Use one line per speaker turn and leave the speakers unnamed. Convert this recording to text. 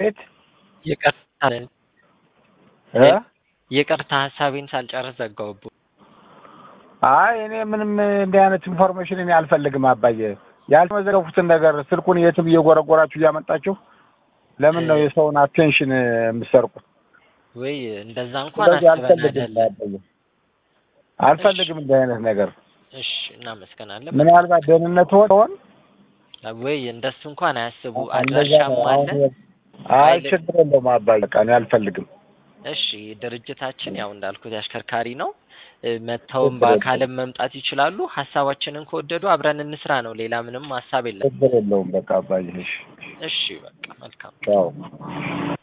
ቤት
ይቅርታ
እ
ይቅርታ ሀሳቤን ሳልጨርስ ዘጋውቡ።
አይ እኔ ምንም እንዲህ አይነት ኢንፎርሜሽን እኔ አልፈልግም አባዬ። ያልተመዘገቡትን ነገር ስልኩን የትም እየጎረጎራችሁ እያመጣችሁ ለምን ነው የሰውን አቴንሽን የምትሰርቁት?
ወይ እንደዛ እንኳን
ስለዚህ
አስበን
አልፈልግም
አይደለም።
አባዬ፣ አልፈልግም እንዲህ አይነት ነገር።
እሺ እናመሰግናለን።
ምናልባት ደህንነት ሆን
ወይ እንደሱ እንኳን አያስቡ።
እንደዛ
አድራሻም
ነው።
አለ።
አሁን አይ ችግር የለውም አባዬ፣ በቃ እኔ አልፈልግም።
እሺ ድርጅታችን ያው እንዳልኩት አሽከርካሪ ነው። እ፣ መጥተውም
ችግር
በአካልም መምጣት ይችላሉ። ሀሳባችንን ከወደዱ አብረን እንስራ ነው። ሌላ ምንም ሀሳብ የለም።
ችግር የለውም በቃ አባዬ። እሺ
እሺ በቃ መልካም
ቻው።